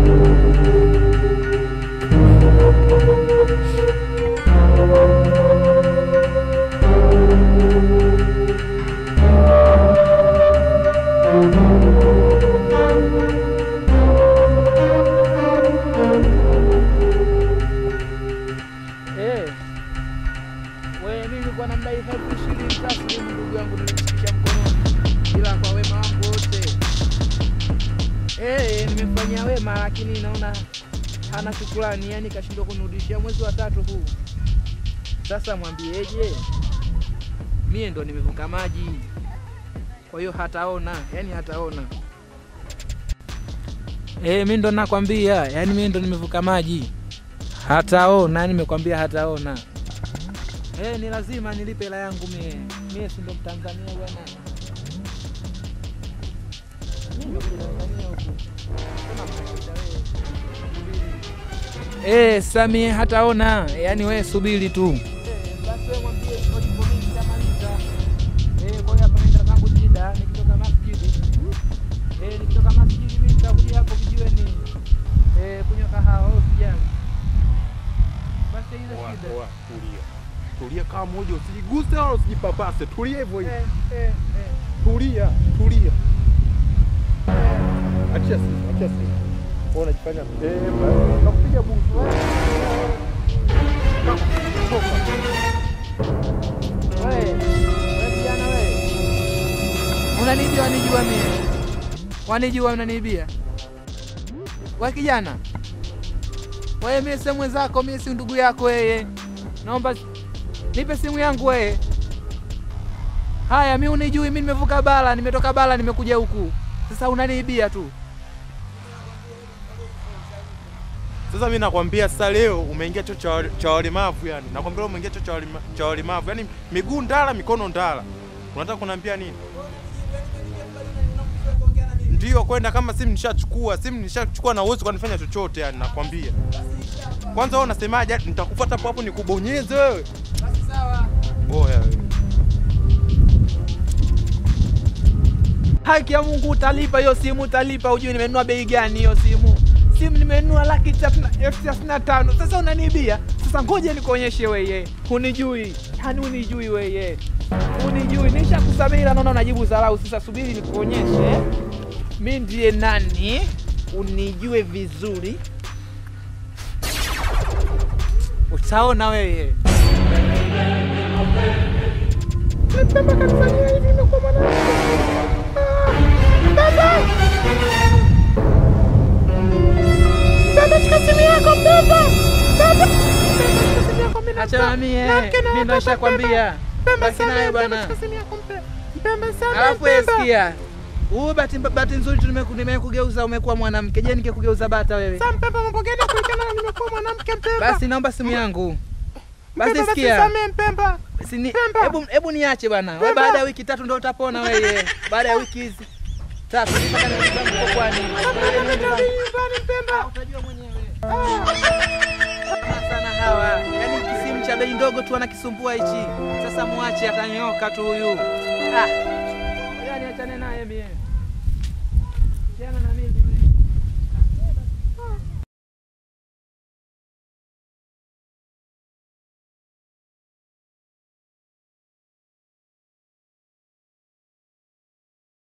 Eh. Wewe mimi nilikuwa namdai elfu ishirini taslimu ndugu yangu nilimshikisha mkononi. Ila kwa wema wangu wote. Eh, nimemfanyia wema lakini naona hana shukrani, yani kashindwa kunirudishia mwezi wa tatu huu. Sasa mwambieje? Mie ndo nimevuka maji. Kwa hiyo hataona, yani hataona. Eh, mimi ndo nakwambia, yani mimi ndo nimevuka maji. Hataona, nimekwambia hataona. Eh, ni lazima nilipe hela yangu mie. Mie si ndo Mtanzania bwana. Mimi ndo Mtanzania huku. Sema mnashida wewe. Subiri. Eh, sasa mie hataona, yaani wewe subiri tu. Eh, basi wewe mwambie iko hivyo mimi nitamaliza. Eh, kwa hiyo hapa naenda zangu shida nikitoka masjidi. Eh, nikitoka masjidi mimi nitakuja hapo kijiweni. Eh, kunywa kahawa au kijani. Basi ile Oa, shida. oa, tulia tulia kama moja, usijiguse wala usijipapase, tulia hivyo hivyo, Eh, eh, eh. tulia tulia. Achia simu, achia simu. Wewe unajifanya mpemba, nakupiga busu. Toka. Wewe, wewe kijana wewe. Unanibia wanijua mimi. Wanijua unanibia. Wewe kijana. Wewe mimi si mwenzako, mimi si ndugu yako wewe. Naomba nipe simu yangu wewe. Haya, mimi unijui, mimi nimevuka bara, nimetoka bara, nimekuja huku. Sasa unaniibia tu. Sasa mimi nakwambia sasa, leo umeingia chuo cha wale- cha walemavu yani, nakwambia leo umeingia chuo cha walema- cha walemavu yani, miguu ndala, mikono ndala. Unataka kuniambia nini? Ndio kwenda kama simu nishachukua, simu nishachukua na uwezo kanifanya chochote yani, nakwambia. Kwanza wewe unasemaje? Nitakufuata hapo hapo nikubonyeze wewe. Basi sawa. Oya wewe. Haki ya Mungu utalipa hiyo simu, utalipa. Ujui nimenunua bei gani hiyo simu? Simu nimenunua laki tatu na elfu thelathini na tano. Sasa unaniibia. Sasa ngoja nikuonyeshe weye, hunijui yani, hunijui weye, hunijui. Nishakusamehe ila naona unajibu dharau. Sasa subiri nikuonyeshe mi ndiye nani, unijue vizuri, utaona weye. Mpemba kanifanyia hivi, imekuwa mwanangu. Ah, Mpemba! Mpemba, shika simu yako Mpemba! Mpemba! Mpemba, shika simu yako, mimi Achana nataka- mie, Nake na mimi ndo hapa, nishakwambia. Mpemba, Baki nayo samehe, Mpemba, bwana. shika simu yako, Mpemba. Mpemba, samehe, Alafu wewe Mpemba. sikia. Huu bahati bahati nzuri tu nimeku- nimekugeuza umekuwa mwanamke. Je, nikikugeuza bata wewe? Sasa Mpemba, mambo gani ya kulikana na nimekuwa mwanamke Mpemba? Basi naomba simu yangu. Basi Mpemba, sikia. samehe, Mpemba. Sini, Pemba. hebu hebu niache bwana. Wewe Pemba. baada ya wiki tatu ndio utapona wewe. Baada ya wiki hizi tatu mpaka niende zangu kwani. Nyumbani, Mpemba. Utajua mwenyewe. Sana sana hawa. Yaani kisimu cha bei ndogo tu anakisumbua hichi. Sasa muache atanyoka tu huyu. Ah. Yaani achane naye mie. Tena na